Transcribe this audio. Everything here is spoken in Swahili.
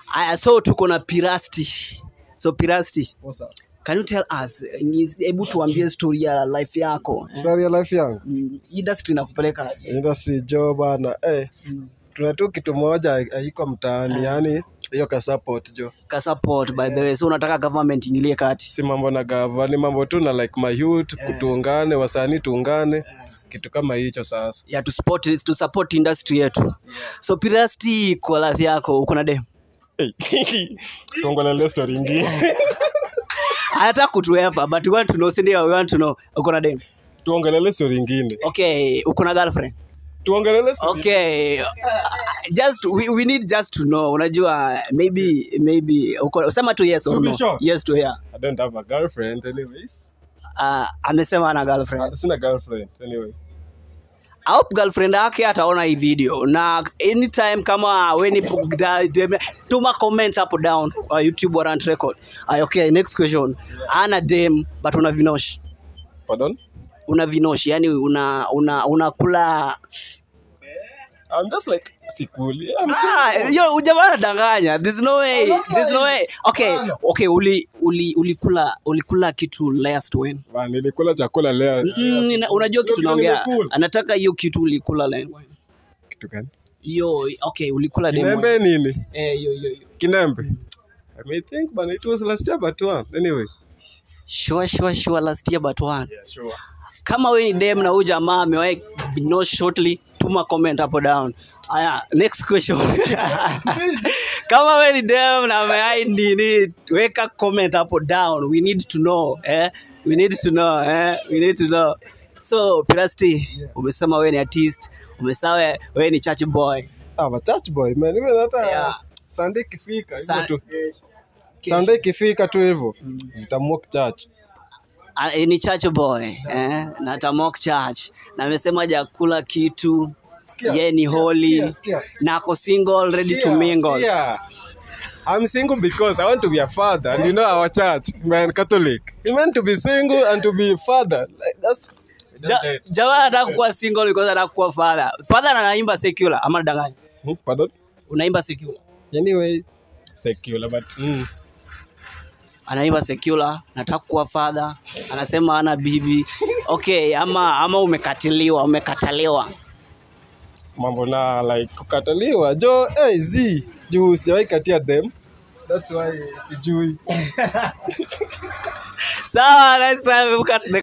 aya so tuko na pirasti so pirasti What's up? can you tell us ni- hebu tuambie story ya life yako eh? Story ya life yangu Mm, industry nakupeleka aje? industry job bana eh, tuna tu kitu moja haiko mtaani yani hiyo ka support jo ka support by the way so unataka government ingilie kati si mambo na gava ni mambo tu na like my youth kutuungane wasanii tuungane kitu kama hicho sasa ya to support, to support industry yetu so pirasti kwa life yako uko na dem tuongolele story ingine anataka kutuepa but we want to know sindio we want to know uko na dem tuongelele story ingine okay uko na girlfriend tuongelele story okay uh, just we, we need just to know unajua maybe maybe uko sema tu yes or To be no short. yes to yeah I don't have a girlfriend anyways uh, amesema ana girlfriend Ah, sina girlfriend anyway I hope girlfriend yake ataona hii video na anytime kama weni tuma comment hapo down kwa youtube warrant record Ay, okay next question ana dem but una vinosh pardon una vinosh yani una una unakula I'm just like sikuli I'm Ah, yo ujamaa danganya there's no way there's no way okay okay uli uli ulikula ulikula kitu last when Ba, nilikula chakula leo mm, nina- unajua kitu Ndio naongea nimekula. anataka hiyo kitu ulikula last when kitu gani hiyo okay ulikula dem when. kinembe nini eh hiyo hiyo hiyo kinembe I may think but it was last year but one anyway sure sure sure last year but one yeah sure kama we ni dem na huyu jamaa amewahi no shortly tuma comment hapo down aya next question kama we ni dem na amewahi nini weka comment hapo down we need to know eh? we need to know eh? we need to know so pirasti umesema we ni artist umesema we- we ni church boy ah but church boy man even hata Yeah. Sunday ikifika hivyo Sa- tu Sunday ikifika tu hivyo nitamwalk church Ah, eh, ni church boy eh? na tamok church na amesema jakula kitu ye ni holy sikia, sikia. na ako single ready to Yeah, mingle yeah. I'm single because I want to be a father, and you know our church, man, Catholic. You meant to be single and to be a father. Like that's Ja- jamaa anataka kuwa single because anataka kuwa father father anaimba secular ama nadanganya Hmm, pardon. unaimba secular Anyway, secular, but mm, anaimba secular nataka kuwa father anasema ana bibi okay ama ama umekatiliwa umekataliwa mambo na like kukataliwa jo hey, z juu siwahi katia dem that's why sijui sawa next time we'll cut the